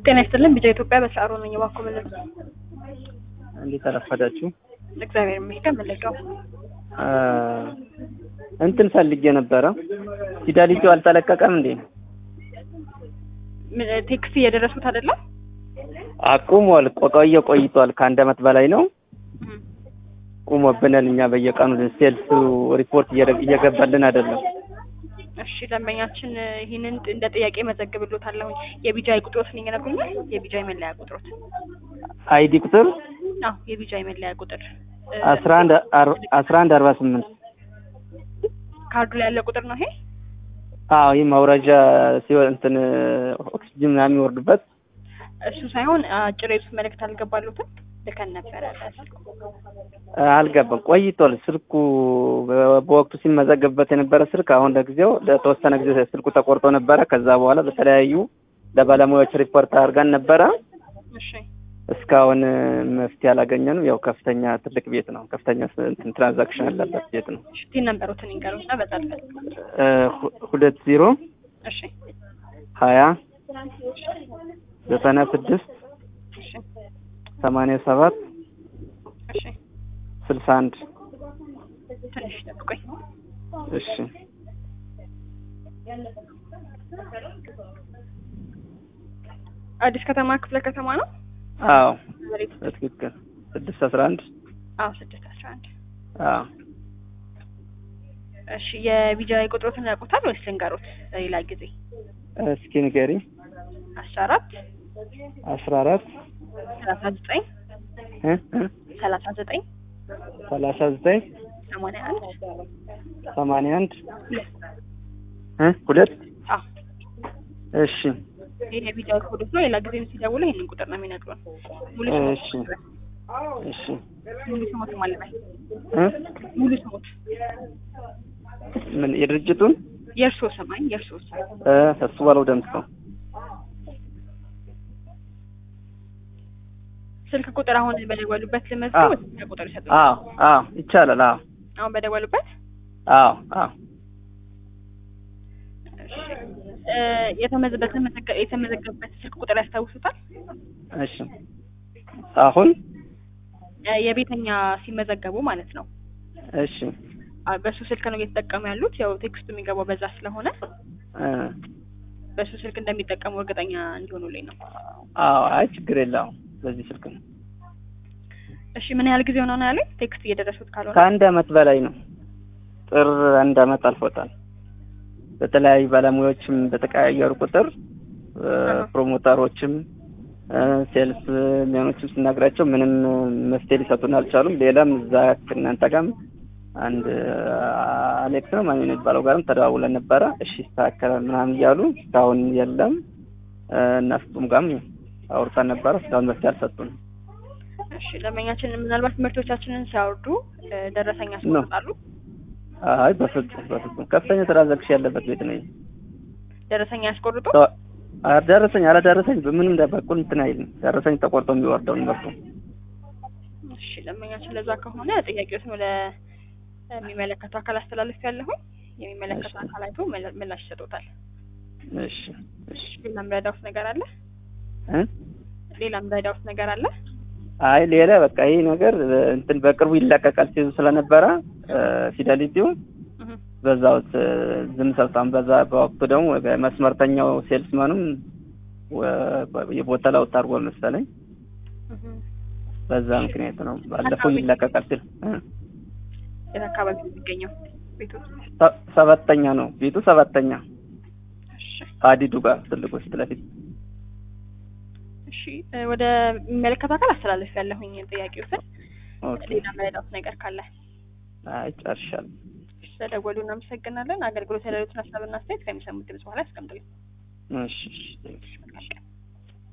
ጤና ይስጥልን ቢጫ ኢትዮጵያ በሰዓሩ ነኝ። እባክዎ መለሱ። እንዴት አረፈዳችሁ? እግዚአብሔር ይመስገን። መለቀው እንትን ፈልጌ ነበረ። ፊደሊቲው አልተለቀቀም እንዴ? ቴክስት እየደረሱት አይደለም? አቁሟል። ቆየ ቆይቷል። ከአንድ አመት በላይ ነው ቁሞብናል። እኛ በየቀኑ ሴልስ ሪፖርት እየገባልን አይደለም። እሺ ደንበኛችን ይህንን እንደ ጥያቄ መዘግብሎታለሁ። የቢጃይ ቁጥሮትን ይነግሩኛል? የቢጃይ መለያ ቁጥሮት? አይዲ ቁጥር አዎ የቢጃይ መለያ ቁጥር አስራ አንድ አስራ አንድ አርባ ስምንት ካርዱ ላይ ያለ ቁጥር ነው ይሄ? አዎ ይህ መውረጃ ሲሆን እንትን ኦክሲጅን ምናምን የሚወርዱበት እሱ ሳይሆን አጭር የጽሁፍ መልእክት አልገባሉትም? ልከን ነበረ በስልኩ አልገባም። ቆይቷል። ስልኩ በወቅቱ ሲመዘገብበት የነበረ ስልክ አሁን ለጊዜው ለተወሰነ ጊዜ ስልኩ ተቆርጦ ነበረ። ከዛ በኋላ በተለያዩ ለባለሙያዎች ሪፖርት አድርገን ነበረ። እሺ እስካሁን መፍትሄ አላገኘንም። ያው ከፍተኛ ትልቅ ቤት ነው። ከፍተኛ እንትን ትራንዛክሽን ያለበት ቤት ነው። ሽቲ ነበሩትን ይንገሩና በዛ ልፈልግ። ሁለት ዜሮ እሺ ሀያ ዘጠና ስድስት እሺ ሰማንያ ሰባት እሺ ስልሳ አንድ ትንሽ ጠብቆኝ። እሺ አዲስ ከተማ ክፍለ ከተማ ነው። አዎ መሬት በትክክል ስድስት አስራ አንድ አዎ ስድስት አስራ አንድ አዎ እሺ የቢጃይ ቁጥሮትን ያውቁታል ወይስ ልንገሮት ለሌላ ጊዜ? እስኪ ንገሪ። አስራ አራት አስራ አራት ሰላሳ ዘጠኝ እ እ ሰላሳ ዘጠኝ ሰላሳ ዘጠኝ ሰማንያ አንድ ሰማንያ አንድ እ ሁለት አዎ እሺ ይሄ የቢጃይ ኮዶች ነው። ሌላ ጊዜም ሲደውሉ ይሄንን ቁጥር ነው የሚነግሩን። ሙሉ እሺ ስሞት እሺ ሙሉ ስሞት ማለት ነው። እ ሙሉ ስሞት ምን የድርጅቱን የእርሶ ስማኝ የእርሶ ስም እ እሱ ባለው ደምሰው ስልክ ቁጥር አሁን በደወሉበት ልመዝገብ ወይስ ሌላ ቁጥር ይሰጡኝ? አዎ አዎ ይቻላል። አዎ አሁን በደወሉበት አዎ አዎ እሺ እ የተመዘበት የተመዘገበበት ስልክ ቁጥር ያስታውሱታል? እሺ አሁን እ የቤተኛ ሲመዘገቡ ማለት ነው። እሺ አ በሱ ስልክ ነው እየተጠቀሙ ያሉት። ያው ቴክስቱ የሚገባው በዛ ስለሆነ እ በሱ ስልክ እንደሚጠቀሙ እርግጠኛ እንዲሆኑልኝ ነው። አዎ አይ ችግር የለውም። በዚህ ስልክ ነው። እሺ ምን ያህል ጊዜ ሆነው ነው ያለኝ? ቴክስት እየደረሱት ካልሆነ ከአንድ አመት በላይ ነው። ጥር አንድ አመት አልፎታል። በተለያዩ ባለሙያዎችም በተቀያየሩ ቁጥር እ ፕሮሞተሮችም እ ሴልስ ሚሆኖችም ስናግራቸው ምንም መፍትሄ ሊሰጡን አልቻሉም። ሌላም እዛ ከእናንተ ጋርም አንድ አሌክስ ነው ማን የሚባለው ጋርም ተደዋውለን ነበረ። እሺ ይስተካከላል ምናምን እያሉ እስካሁን የለም። እ እና ፍጹም ጋርም አውርተን ነበረ። እስካሁን መፍትሄ አልሰጡንም። እሺ ደንበኛችን ምናልባት ምርቶቻችንን ሲያወርዱ እ ደረሰኝ ያስቆርጣሉ። አይ በፍጹም በፍጹም ከፍተኛ ትራንዛክሽን ያለበት ቤት ነው። ይሄ። ደረሰኝ ያስቆርጡ። ሰው- አ- ደረሰኝ አላደረሰኝ በምንም በኩል እንትን አይልም። ደረሰኝ ተቆርጦ የሚወርደውን ምርቱ እሺ ደንበኛችን ለዛ ከሆነ ጥያቄዎትን ወደ የሚመለከተው አካል አስተላለፍ ያለሁኝ የሚመለከተው እሺ። አካል አይቶ መላ- ምላሽ ይሰጡታል። እሺ እሺ ሌላ ምረዳውት ነገር አለ? እ ሌላ ምረዳውት ነገር አለ? አይ ሌላ በቃ ይሄ ነገር እ እንትን በቅርቡ ይለቀቃል ሲሉ ስለነበረ እ ፊደሊቲው እህ በዛው እ ዝም ሰብታም በዛ በወቅቱ ደግሞ መስመርተኛው ሴልስመኑም ወ- የቦታ ለውጥ አድርጓል መሰለኝ። እህ በዛ ምክንያት ነው ባለፈው ይለቀቃል ሲል እ የት አካባቢ ነው የሚገኘው ቤቱ? ሰ- ሰባተኛ ነው ቤቱ ሰባተኛ እሺ ሀዲዱ ጋር ትልቁ ፊት ለፊት እሺ እ ወደ የሚመለከተው አካል አስተላለፍ ያለሁኝ ጥያቄዎትን ኦኬ ሌላ ምረዳውት ነገር ካለ አይ ጨርሻለሁ ስለደወሉ እናመሰግናለን። አገልግሎት ያለሉትን ሀሳብና አስተያየት ከሚሰሙት ድምጽ በኋላ ያስቀምጡልኝ። እሺ እሺ መልካም ቀን።